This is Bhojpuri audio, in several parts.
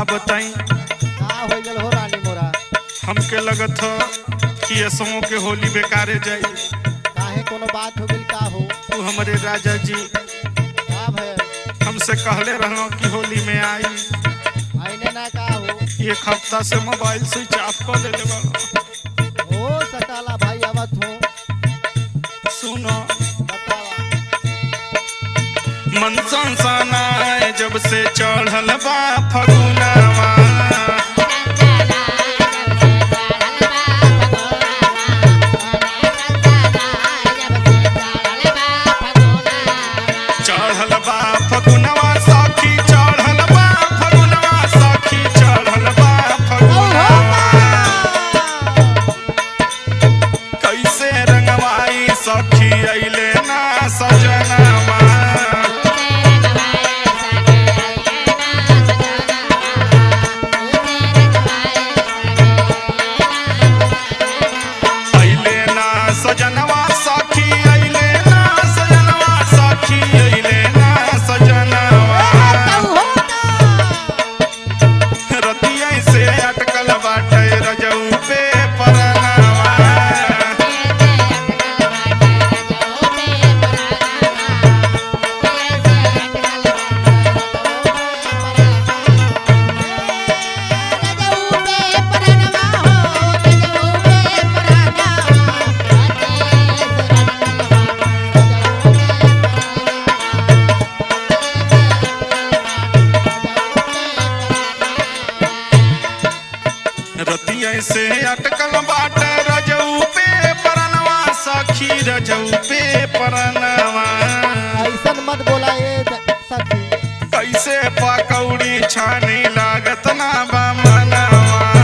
बताई का हो गल हो रानी मोरा हमके लगत ह कि असमो के होली बेकारे जाई काहे कोनो बात हो गइल का हो तू हमारे राजा जी का भय हमसे कहले रहो कि होली में आई आईने ना का हो एक हफ्ता से मोबाइल स्विच ऑफ कर देले बा हो सकाला भाई आवत हो सुनो बतावा मन सनसनाए जब से चढ़ल बा फगुनावा चढ़ल बा फगुनवा सखी चढ़ल बा फगुनवा सखी चढ़ल बा फगुनवा कैसे रंगवाई सखी अइले ना सजनवा अइले ना सजनवा सखी अइले ना सजनवा सखी अइले ना सजनवा रतिया से अटकल बाटे रजऊ पे परनावा रतिया से अटकल बाटे रजऊ पे परनवा सखी रजऊ पे परनवा ऐसन मत बोला ए द- सखी कैसे पकौड़ी छानी लागत ना बा मनवा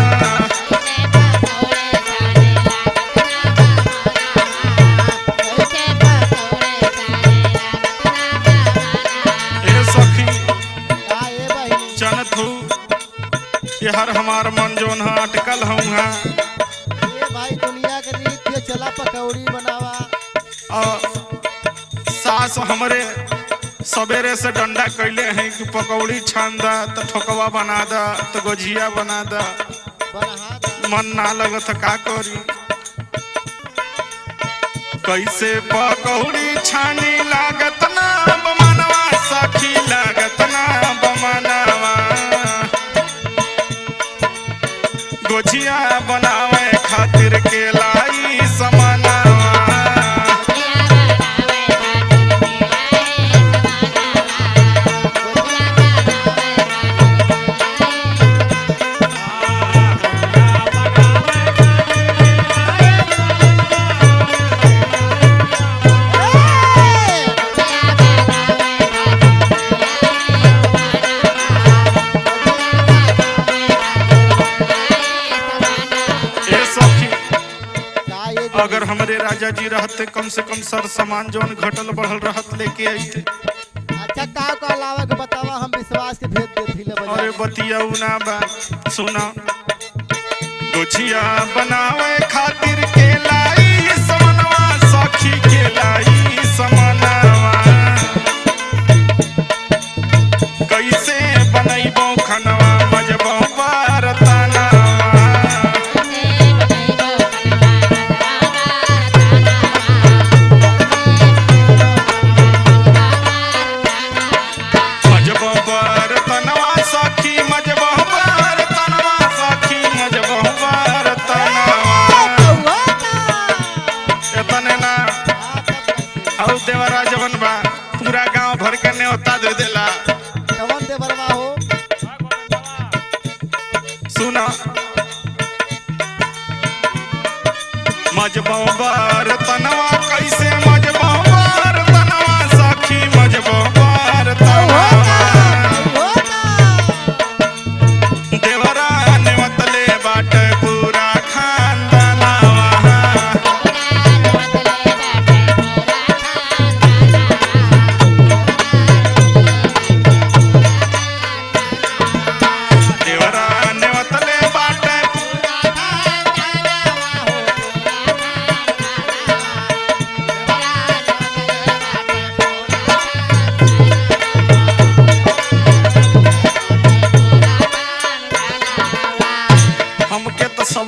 ए सखी का ए बहिनी जानत हूँ ये हर हमार मन जोन है अटकल हूँ हाँ ये भाई दुनिया के रीत ये चला पकौड़ी बनावा और सास हमरे सवेरे से डंडा कैले हैं कि पकौड़ी छान दा तो ठोकवा बना दा तो गोझिया बना दा बनहा दा। मन ना लगत का करी कैसे पकौड़ी छानी लागत ना बमनवा सखी लागत ना बमनवा गोझिया बनावे खातिर के लाई समनवा ए सखी का ये अगर हमरे राजा जी रहते कम से कम सर सामान जौन घटल बढ़ल रहत लेके आइते अच्छा का का अलावा के बतावा हम विश्वास के भेद दे दिले अरे बजा बतिया ना बा सुना गोछिया बनावे खातिर के लाई समनवा सखी के लाई समनवा कैसे बनैबो खनवा मजबो बरतनवा मजबो बरतनवा सखी मजबो बरतनवा सखी मजबो बरतनवा एतने ना हौ देवरा जवन बा पूरा गांव भर के न्योता दे देला कवन दे बरवा हो सुना मजबो बरतनवा कैसे मजबो बरतनवा सखी मजबो बरतनवा देवरा निमतले बाटे पूरा खानदानवा देवरा निमतले बाटे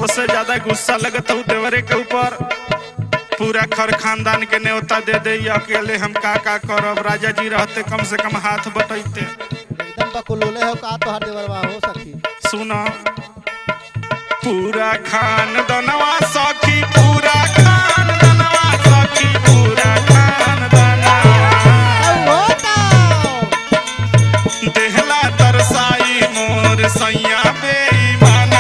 सबसे ज्यादा गुस्सा लगता हूँ देवरे के ऊपर पूरा खर खानदान के न्योता दे दे ये अकेले हम का का करब राजा जी रहते कम से कम हाथ बटैते एकदम बकुलोले हो का तोहर देवरवा हो सखी सुना पूरा खानदनवा सखी पूरा खानदनवा सखी पूरा खानदनवा हो तो देहला तरसाई मोर सैया बेईमाना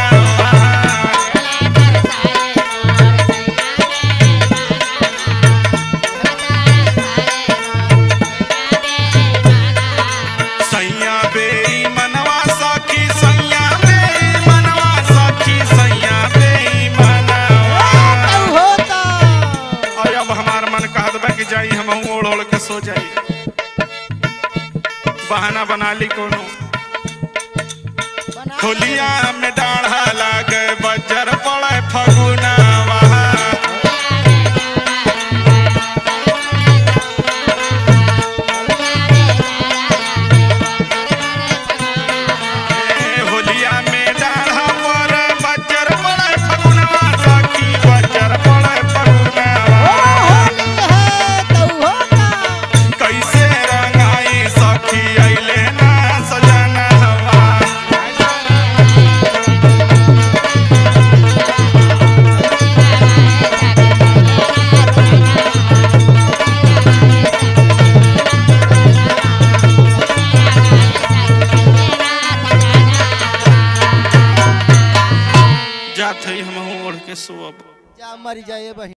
सैया बेईमानवा सखी सैया बेईमानवा सखी सैया बेईमानवा हो तो और अब हमार मन कहत बा कि जाई हम ओढ़ ओढ़ के सो जाई बहाना बना ली कोनो बना होलिया में डाढ़ा लागे बजर पड़े फगुनावा ए, होलिया में डाढ़ा पर बजर पड़े फगुनावा सखी बजर पड़े फगुनावा होली है तो हो तो कैसे रंगाई सखी अइले ना सजना हवा जात हई हम ओढ़ के सोब जा मर जाए बहिन